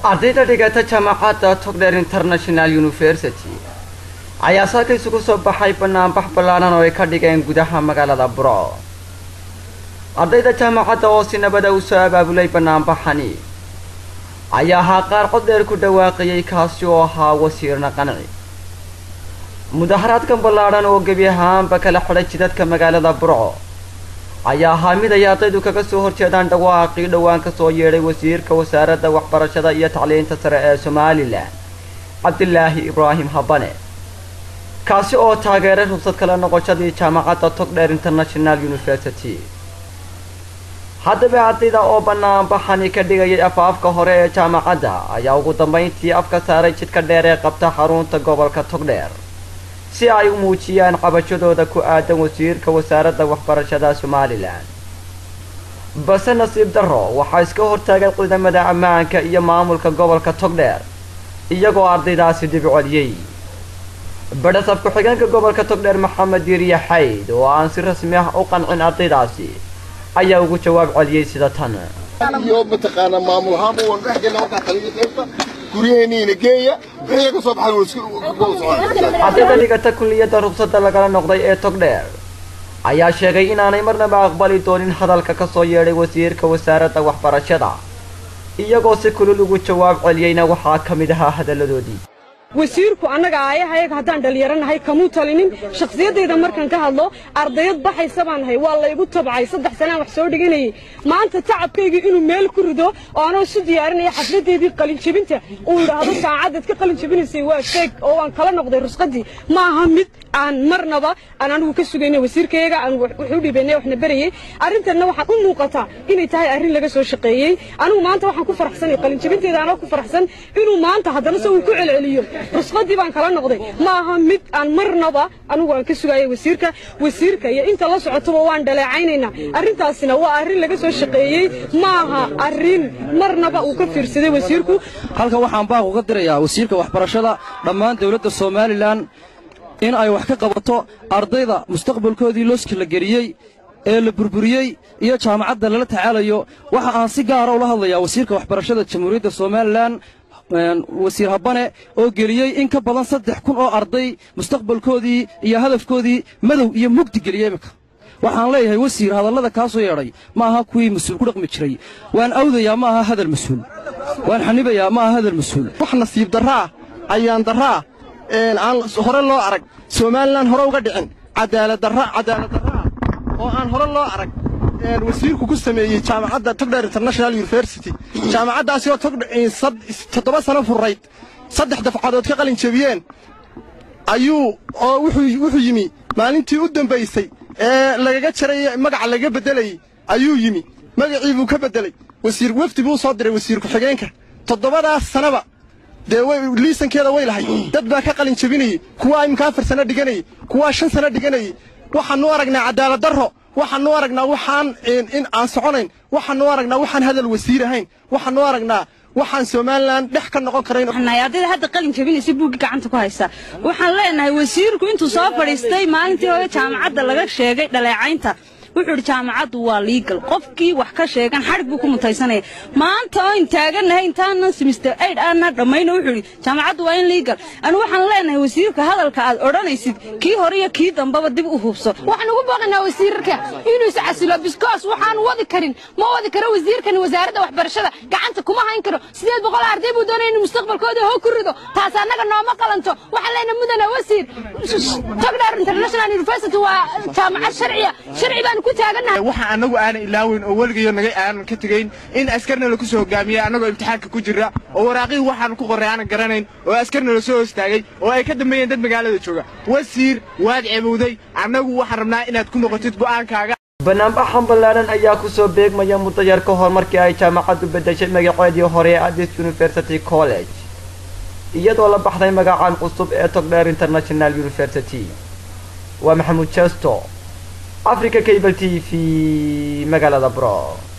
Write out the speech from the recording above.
ardayda dhigata jaamacadda togdheer international university ayaa saaka isugu soo baxay banaanbax ballaadhan oo ay ka dhigeen gudaha magaalada burco ardayda jaamacadda oo si nabada u soo abaabulay banaanbaxani ayaa ahaa qaar cod dheer ku dhawaaqayay kaasi oo ahaa wasiirna qanci mudaharaadkan ballaadhan oo gebi ahaanba kala xidhay jidadka magaalada burco ayaa ahaa mid ay ardaydu kaga soo horjeedaan dhawaaqii dhowaan ka soo yeedhay wasiirka wasaaradda waxbarashada iyo tacliinta sare ee somalilan cabdilaahi ibraahim habane kaasi oo taageeray rubsad kala noqoshadii jaamacadda togdheer international university haddaba ardayda oo banaanbaxani ka dhigayay afaafka hore ee jaamacadda ayaa ugu dambayntii afka saaray jidka dheer ee qabta xarunta gobolka togdheer si ay u muujiyaan qabashadooda ku aadan wasiirka wasaaradda waxbarashada somalilan balse nasiib darro waxaa iska hortaagay ciidamada ammaanka iyo maamulka gobolka togdheer iyagoo ardaydaasi dib celiyey badhasab ku-xigeenka gobolka togdheer maxamed diiriye xayd oo aan si rasmi ah u qancin ardaydaasi ayaa ugu jawaab celiyey sida tan iyo mataqaanaa maamul ahaanba waan dhex gelna markaa taliya qaybta guryaheeniina geeya wixii ka soo baxay ardayda dhigata kulliyadda rubsadda lagala noqday ee togdheer ayaa sheegay inaanay marnaba aqbali doonin hadalka ka soo yeedhay wasiirka wasaaradda waxbarashada iyagoo si kulul ugu jawaab celiyeyna waxaa ka mid ahaa hadalladoodii wasiirku annaga aayahayaga haddaan dhallinyaranahay kamuu talinin shakhsiyaddayda markaan ka hadlo ardayad baxaysa baan nahay waa laygu tabcay saddex sanaan wax soo dhiganayay maanta tacabkaygii inuu meel ku rido oo anoo isu diyaarinaya xafladdeedii qalinjebinta uu yidhaahdo saacaddaad ka qalinjebinaysay waa sheeg oo waan kala noqday rusqaddii ma aha mid aan marnaba aan anigu ka sugayna wasiirkayaga aan wuxuu dhibaynay waxna berayey arrintanna waxaan u muuqataa inay tahay arrin laga soo shaqeeyey anigu maanta waxaan ku faraxsanay qalinjebinteeda anoo ku faraxsan inuu maanta haddana se uu ku celceliyo rusqadii baan kala noqday ma aha mid aan marnaba anigu aan ka sugaayay wasiirka wasiirka iyo inta la socotaba waan dhaleecaynaynaa arrintaasina waa arrin laga soo shaqeeyey ma aha arrin marnaba uu ka fiirsaday wasiirku halkan waxaan baaq uga dirayaa wasiirka waxbarashada dhammaan dawladda somalilan in ay wax ka qabato ardayda mustaqbalkoodii looski la geliyey ee la burburiyey iyo jaamacadda lala tacaalayo waxa aan si gaara ula hadlayaa wasiirka waxbarashada jamhuuriyadda somalilan wasiir habane oo geliyey in ka badan saddex kun oo arday mustaqbalkoodii iyo hadafkoodii madow iyo mugdi geliyey iminka waxaan leeyahay wasiir hadallada kaa soo yeedhay ma aha kuwii mas-uul ku dhaqmi jiray waan awdayaa ma aha hadal mas-uul waan xanibayaa ma aha hadal mas-uul wax nasiib darraa ayaan darraa aan hore loo arag somalilan hore uga dhicin cadaalad darra cadaalad darraa oo aan hore loo arag wasiirku ku sameeyey jaamacadda togdheer international university jaamacaddaasi oo toddoba sano furrayd saddex dafcadood ka qalin jebiyeen ayuu oo wuxuu yimi maalintii u dambaysay ee lagaga jaray magaca lagaga beddelayey ayuu yimi magacii buu ka beddelay wasiir wefdi buu soo diray wasiir ku-xigeenka toddobadaas sanaba dee liisankeeda way lahay dad baa ka qalin jebinayey kuwaa iminka afar sano dhiganayey kuwaa shan sano dhiganayey waxaannu aragnaa cadaalad darro waxaannu aragnaa waxaan in aan soconayn waxaannu aragnaa waxaan hadal wasiir ahayn waxaannu aragnaa waxaan somalilan dhex ka noqon karayn ardayda hadda qalin jabinaysa buuggi gacanta ku haysa waxaan leenahay wasiirku intuu soo fadhiistay maalintii hore jaamacadda laga sheegay dhaleecaynta wuxuu idhi jaamacaddu waa liigal qofkii wax ka sheegan xadhig buu ku mutaysanaya maanta oo in taagannahay intaanan simister aid aanna dhammayno wuxuu idhi jaamacaddu waa in liigal anu waxaan leenahay wasiirka hadalka aad odhanaysid kii hore iyo kii dambaba dib u hubso waxaan ugu booqaynaa wasiirka inuu is casilo biskoos waxaan wadi karin ma wadi karo wasiirkan wasaaradda waxbarashada gacanta kuma hayn karo sideed boqol arday buu doonaya inuu mustaqbalkooda hoo ku rido taas annaga nooma qalanto waxaan leenahay mudane wasiir togdheer international university waa jaamacad sharciya sharci baan waxaan annagu aanan ilaaweyn oo weligayo naga aanan ka tegayn in askarna laku soo hogaamiyey annagoo imtixaanka ku jira oo waraaqihii waxaan ku qorray aanan garanayn oo askarna la soo hostaagay oo ay ka dambeeyeen dad magaalada jooga wasiir waad cebowday annagu waxaan rabnaa inaad ku noqotid go'aankaaga banaanbaxan ballaadhan ayaa ku soo beegmaya muddo yar ka hor markii ay jaamacaddu beddeshay magaceedii hore ee addis university college iyadoo la baxday magacan cusub ee togdheer international university waa maxamuud jesto africa cable t v magaalada bro